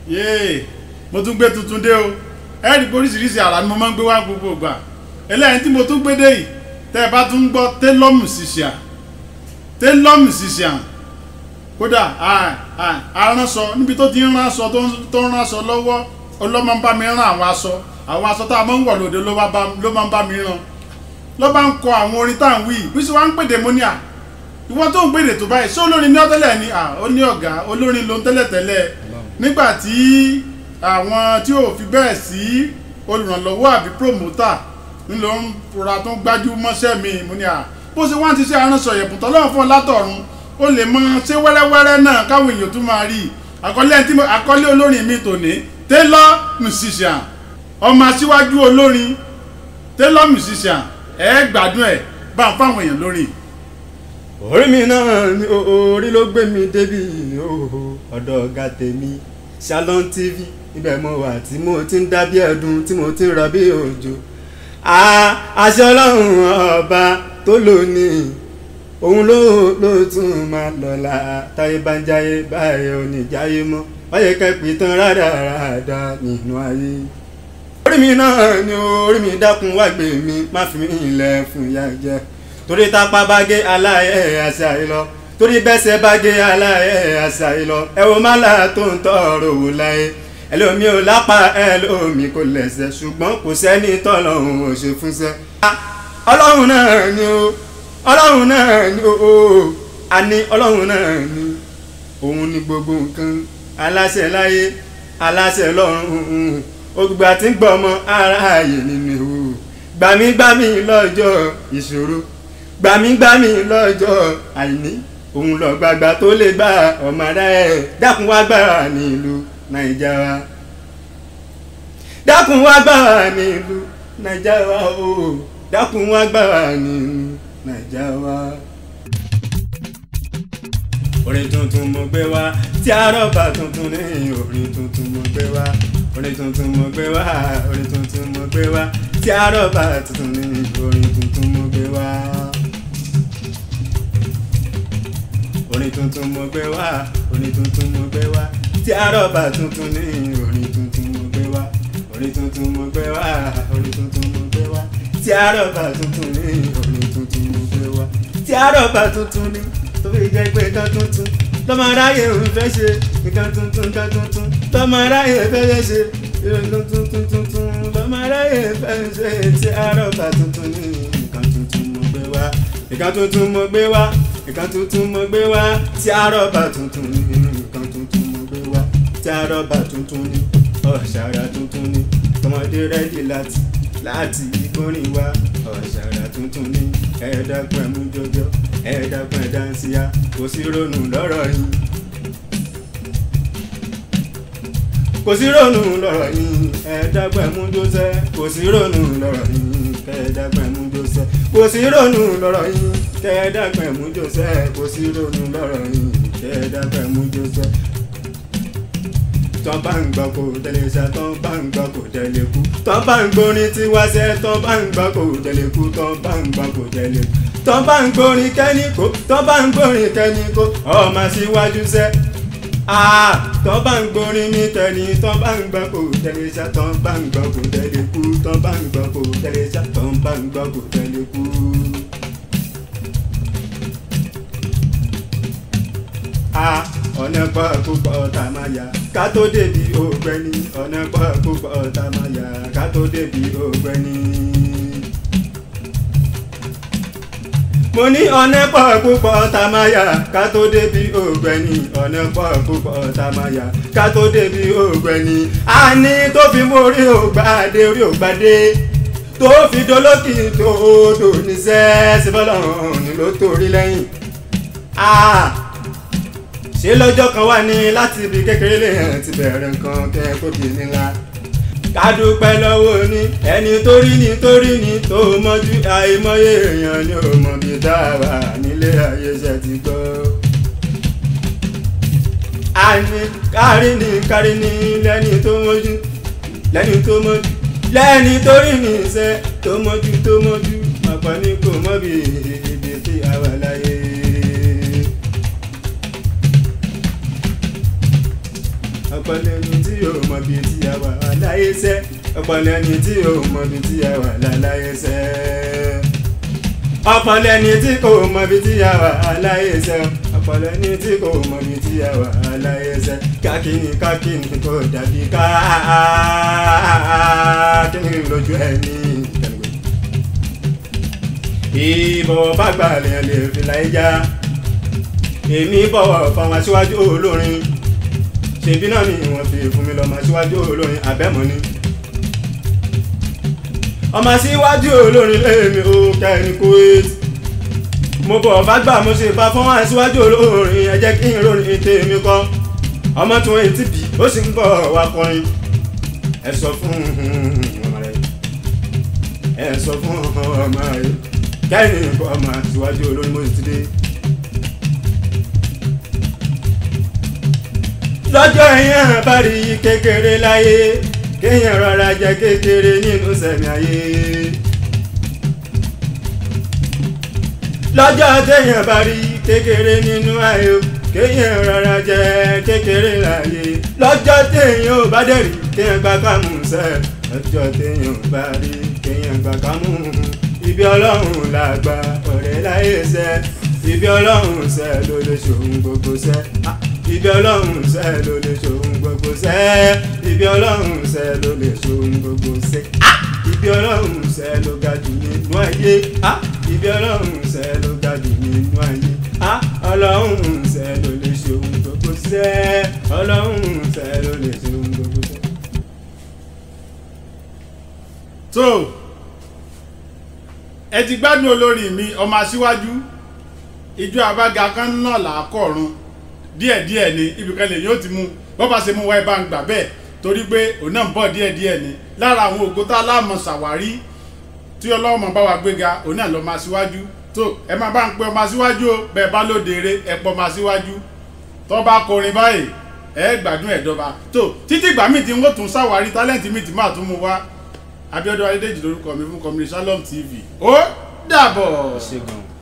yéè mo tún gbé tuntun dé o ẹ rí i pé oríṣiríṣi àrà ni mo máa ń gbé wá gbogbo ìgbà eléyìí tí mo tún gbé dé yìí tẹ́ ẹ bá tún gbọ́ tailor musician tailor musician kódà aránṣọ níbi tó ti ń ránṣọ tó ń ránṣọ lọ́wọ́ ọlọ́mọ ń bá mi rán àwọn aṣọ àwọn aṣọ tá a máa ń wọ̀ lóde ló máa ń bá mi rán ló bá ń kọ àwọn orin tá à ń wí bí sì wá ń pèdè mo ní à ìwọ tó ń pèdè tó báyìí ṣé olórin ní ọ́tẹ́lẹ̀ ni ó ní ọ̀gá olórin ló ń tẹ́lẹ̀ tẹ́lẹ̀ nígbà tí àwọn tí ò fi bẹ́ẹ̀ sí olùrànlọ́wọ́ àbí promoter ńlọ ń rọra tó ń gbájú mọ́ṣẹ́ mi mo ní à bó ṣe wá ń ti ṣe aránṣọ yẹ̀bùn tọ́lọ́run fún ọ látọ̀run ó lè mọ ṣé wẹ́rẹ́wẹ́rẹ́ náà káwọn èèyàn tún máa rí àkọlé olórin mi tòní tailor musician ọmọ aṣíwájú olórin tailor musician ẹ gbádùn ẹ bá ń fáwọn èèyàn lórí. orí mi náà ni orí ló gbé mi débi ọ̀dọ̀ ọ̀gá tèmi Shalom TV ibẹ̀ mo wà tí mo ti ń dá bí ẹ̀dùn tí mo ti ń rọ bí òjò àṣẹ ọlọ́run ọba tó lónìí òun ló ló tún máa lọ́la táyé bá ń jáyé báyìí ò ní jáyé mọ́ wáyé kẹ́pì tán rádaràdà nínú ayé orí mi náà ni orí mi dákun wá gbé mi má fi mí ilẹ̀ fún ìyá jẹ torí tápá bá gé aláyẹ̀ àṣà yìí lọ torí bẹ́sẹ̀ bá gé aláyẹ̀ àṣà yìí lọ ẹ wo má là tó ń tọrọ wò láyé ẹlòmí ò lápá ẹlòmí kò lẹ́sẹ̀ ṣùgbọ́n kò sẹ́ni tọ́lọ́run ò ṣe fúnṣẹ́. ọlọ́run náà ni o ọlọ́run náà ni o àní ọlọ́run náà ni òun ni gbogbo nǹkan aláṣẹ láyé aláṣẹ lọ́run ògbà tí ń gbọ́ ọmọ aráàyè nínú ewu gbàmígbàmí lọ́jọ́ ìṣòro gbàmígbàmí lọ́jọ́ àìní òun lọ gbàgbà tó lè gbà ọmọ aráyè dákun wá gbára nílùú naija wa dákun wá gbára nílùú naija wa o dákun wá gbára nílùú naija wa. orin tuntun mo gbé wá tí àrọ́bà tuntun ní orin tuntun mo gbé wá orin tuntun mo gbé wá orin tuntun mo gbé wá tí àrọ́bà tuntun ní orin tuntun mo gbé wá. orin tuntun mo gbé wá orin tuntun mo gbé wá tí àrọ́bà tuntun ní orin tuntun mo gbé wá orin tuntun mo gbé wá orin tuntun mo gbé wá tí àrọ́bà tuntun ní orin tuntun mo gbé wá tí àrọ́bà tuntun ní tó fi jẹ́ pé nǹkan tuntun lọ́mọ aráyè ń fẹ́ ṣe nǹkan tuntun nǹkan tuntun lọ́mọ aráyè fẹ́ ṣe nǹkan tuntun tuntun lọ́mọ aráyè fẹ́ ṣe tí àrọ́bà tuntun ní nǹkan tuntun mo gbé wá nǹkan tuntun mo gbé wá nǹkan tuntun mo gbé wá tí àrọ́bà tuntun ní nǹkan tuntun mo gbé wá tí àrọ́bà tuntun ní ọ̀ṣàrà tuntun ní ọmọdé rẹ́dí láti láti ìkórìn wá ọ̀ṣàrà tuntun ní ẹ̀ẹ́dàgbọ̀n ẹ̀mú jọjọ ẹ̀ẹ́dàgbọ̀n ẹ̀dánsíá kò sí ronú lọ́rọ̀ yín. kò sí ronú lọ́rọ̀ yín ẹ̀ẹ́dàgbọ̀n ẹ̀mú jọsẹ́ kò sí ronú lọ́rọ̀ yín kẹ́ẹ̀ẹ́dàgbọ̀n ẹ̀mú jọsẹ́ kò sí ronú lọ́rọ̀ yín kẹ́ẹ̀ẹ́dàgbọ̀n ẹ̀mú jọsẹ́ kò sí ronú lọ́rọ̀ yín kẹ́ẹ̀ẹ́dàgbọ̀n ẹ̀mú jọsẹ́ tọ́ bá ń gbọ́ kó tẹ̀lé ṣá tọ́ bá ń gbọ́ kó tẹ̀lé kú tọ́ bá ń gbórin tí wá ṣẹ́ tọ́ bá ń gbọ́ kó tẹ̀lé kú tọ́ bá ń gbọ́ kó tẹ̀lé kú tọ́ bá ń gbórin kẹ́ni kó tọ́ bá ń gbórin kẹ́ni kó ọmọ síwájú ṣẹ́ tọ́ bá ń gbórin ní tẹ̀lé tọ́ bá ń gbọ́ kó tẹ̀lé ṣá tọ́ bá ń gbọ́ kó tẹ̀lé kú tọ́ bá ń gbọ́ kó tẹ̀lé ṣá tọ́ bá ń gbọ́ kó tẹ̀lé kú. ọ̀nà pọ̀ púpọ̀ tá a máa yà ká tó débi ògbẹ́ni ọ̀nà pọ̀ púpọ̀ tá a máa yà ká tó débi ògbẹ́ni. mo ní ọ̀nà pọ̀ púpọ̀ tá a máa yà ká tó débi ògbẹ́ni ọ̀nà pọ̀ púpọ̀ tá a máa yà ká tó débi ògbẹ́ni. a ní tó fi mú orí ògbàdé orí ògbàdé tó fi dolókì tó dò ní sẹ́ẹ́ síbọ̀lọ́run ni ló torí lẹ́yìn ṣé lọ́jọ́ kan wà ní láti ibi kékeré lè hàn ti bẹ̀rẹ̀ nǹkan kẹ́ kó di nílá. ká dúpẹ́ lọ́wọ́ ní ẹni tó rí ni tó rí ni tó mọ́jú àìmọye èèyàn ni ò mọ̀ bí dáwà nílé ayé ṣe ti gbọ́. àní kárí ni kárí ni lẹ́ni tó mọ́jú lẹ́ni tó mọ́jú lẹ́ni tó rí ni iṣẹ́ tó mọ́jú tó mọ́jú ọ̀pọ̀ ni kò mọ̀ bí ibi tí a wà láyé. ọ̀pọ̀ lẹ́ni tí yóò mọ bí tí a wà láyé sẹ́ ọ̀pọ̀ lẹ́ni tí yóò mọ bí tí a wà láyé sẹ́ ọ̀pọ̀ lẹ́ni tí kò mọ bí tí a wà láyé sẹ́ ọ̀pọ̀ lẹ́ni tí kò mọ bí tí a wà láyé sẹ́ kákìní kákìní kò dàbí kákìní lójú ẹni ìbọ̀wọ̀ bá gbà lèèyàn lè fi láyé já èmi bọ̀wọ̀ fáwọn aṣíwájú olórin ṣèbí náà ni wọ́n fi fún mi lọ́mọ aṣíwájú olórin abẹ́mọ́ ni ọmọ aṣíwájú olórin lèmi ò kẹ́ni Kuwait mo bọ̀ bá gbà mo ṣe bá fún aṣíwájú olórin ẹ jẹ́ kí n ròyìn tèmi kọ́ ọmọ tí wọ́n ti bí ó sì ń bọ̀ wá kọrin ẹ sọ fún ọmọ rẹ ẹ sọ fún ọmọ rẹ kẹ́hìn kọ́ ọmọ aṣíwájú olórin mo ti dé. lọ́jọ́ yẹn bá rí kékeré láyé kéèyàn rọra jẹ kékeré nínú sẹ̀mí ayé. lọ́jọ́ téèyàn bá rí kékeré nínú ayé kéèyàn rọra jẹ kékeré láyé. lọ́jọ́ téèyàn ò bá dẹ̀rí kéèyàn gbà kámú sẹ́ lọ́jọ́ téèyàn ò bá rí kéèyàn gbà kámú ibi ọlọ́run làgbà ọ̀rẹ́ láyé sẹ́ ibi ọlọ́run sẹ́ ló lè ṣòun gbogbo sẹ́ ibi ọlọ́run sẹ́ ló lè ṣòun gbogbo sẹ́ ibi ọlọ́run sẹ́ ló lè ṣòun gbogbo sẹ́ ibi ọlọ́run sẹ́ ló ga jù nínú ayé ibi ọlọ́run sẹ́ ló ga jù nínú ayé ọlọ́run sẹ́ ló lè ṣòun gbogbo sẹ́ ọlọ́run sẹ́ ló lè ṣòun gbogbo sẹ́. tó ẹ ti gbádùn olórin mi ọmọ aṣíwájú ìjọ àbága kan náà là á kọ̀ọ̀run díẹ̀díẹ̀ ni ibìkan lè yóò ti mú bọ́ bá ṣe mú wáyé bá ń gbà bẹ́ẹ̀ torí pé òun náà ń bọ̀ díẹ̀díẹ̀ ni lára àwọn ògo tá a láàmú ṣàwárí tí ọlọ́run máa bá wa gbéga òun náà lọ́ máa síwájú tó ẹ máa bá ń pe ọmọ síwájú o bẹ́ẹ̀ bá lóde eré ẹ pọ̀ máa síwájú tó bá kọrin báyìí ẹ gbádùn ẹ̀dọ́ba tó títí ìgbà míì tí wọ́n tún ṣàwárí tálẹ́ǹtì míì tí máa tún mú wá Abíọ́dún Adédèjì lórúkọ mi fún kọmíní Shalom TV ó dàbọ̀. ṣe gan-an.